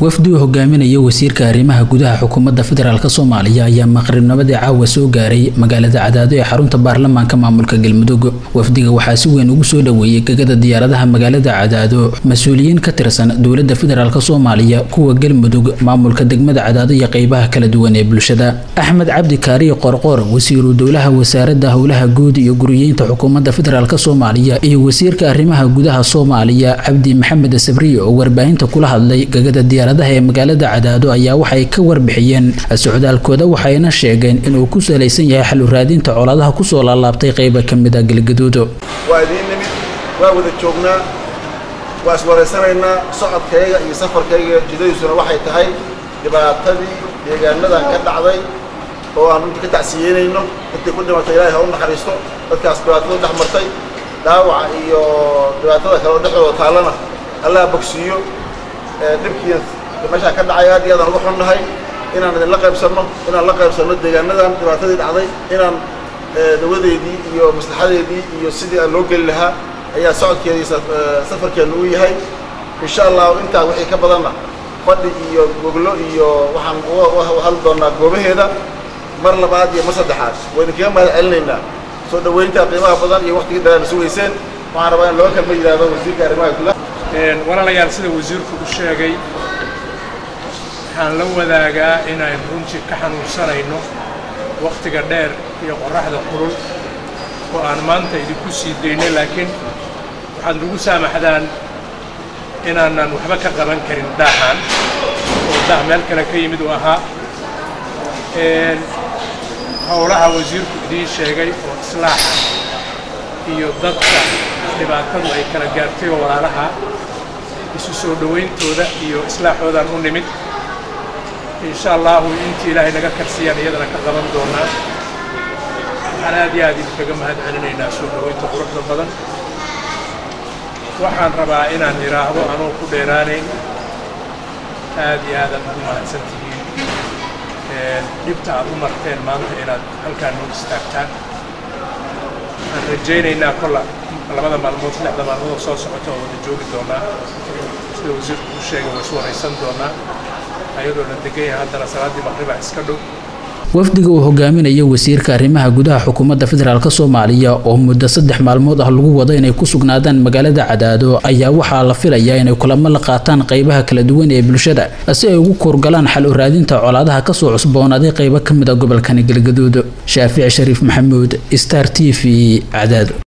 wafdi uu hogaaminaya wasiirka arrimaha gudaha xukuumadda federaalk soomaaliya ayaa maqribnimadii caawa soo gaaray magaalada cadaado ee xarunta baarlamaanka maamulka galmudug wafdiga waxaa si weyn ugu soo dhoweeyey gegada diyaaradaha magaalada cadaado mas-uuliyiin ka tirsan dowladda federaalk soomaaliya kuwa galmudug maamulka degmada cadaado iyo qeybaha kala duwan ee bulshada axmed cabdi kaariye qorqoor wasiiru dowlaha wasaaradda howlaha guud iyo guriyeynta xukuumadda federaalk soomaaliya iyo wasiirka arrimaha gudaha soomaaliya cabdi maxamed sabriye oo warbaahinta kula hadlay gegada diyaaradaha ee magaalada cadaado ayaa waxay ka warbixiyeen socdaalkooda waxayna sheegeen inuu ku salaysan yahay xal u raadinta colaadaha kusoo laalaabtay qeyba ka mid a galgaduud waa idiin nimid waa wada joognaa waa iswaraysanaynaa socodkayga iyo safarkayga jidadiisuna waxay tahay dhibaatadii deegaanadan ka dhacday oo aan runtii ka tacsiyeynayno intay ku dhimatay ilaahay ha u naxariisto dadkaas dhibaatada dhex martay dhaawaca iyo dhibaatada kale oo dhexdooda taallana allah bogsiiyo dhibkii meeshaa ka dhacay aad iyo aadaan uga xunnahay inaan idinla qaybsanno inaan la qaybsanno deegaanadan dhibaatadii dhacday inaan dawadeedii iyo maslaxadeedii iyo sidii aan loo geli lahaa ayaa socodkeedii safarkeennu u yahay insha allah intaa wixii ka badanna fadhi iyo goglo iyo waxaan uga hadli doonaa goobaheeda mar labaad iyo mar saddexaad waynu kaga mahad celinaynaa soo dhoweynta qiimaha badan iyo waqtigii dheeraana sugayseen waxaan rabaa in loo kalma yidhaahdo wasiirka arrimaha gudaha walaalayaal sida wasiirku u sheegay waxaan la wadaagaa inaan runtii ka xanuunsanayno wakhtiga dheer iyo qorraxda kulul oo aan maanta idinku sii daynay laakiin waxaad nagu saamaxdaan inaanan waxba ka qaban karin daaxan oo daah meel kale ka yimid uu ahaa howlaha wasiirku idiin sheegay oo islaaxa iyo dadka dhibaatadu ay kala gaartay oo walaalaha isu soo dhowayntooda iyo islaaxoodaan u nimid insha allahu intii ilaahay naga karsiyaan iyadana ka qaban doonaa waxaan aad iyo aad idinkaga mahad celinaynaa soo dhowaynta quruxda badan waxaan rabaa inaan idhaahdo anuu ku dheeraanayn aad iyo aadaan ugu mahadsan tihiin dhibta aad u marteen maanta inaad halkaan noo istaagtaan waxaan rajaynaynaa kolla labada maalmood saddexda maalmood oo soo socota oo wada joogi doonaa sida wasiirku u sheegay waa is waraysan doonaa ayadoo la degan yahay haddana salaaddii maqriba iska dhow wafdiga uu hogaaminayo wasiirka arrimaha gudaha xukuumadda federaalk soomaaliya oo muddo saddex maalmood ah lagu wado inay ku sugnaadaan magaalada cadaado ayaa waxaa la filayaa inay kulamo la qaataan qeybaha kala duwan ee bulshada si ay ugu kuurgalaan xal u raadinta colaadaha kasoo cusboonaaday qeybo ka mid a gobolkani galgaduud shaafici shariif maxamuud star t v cadaado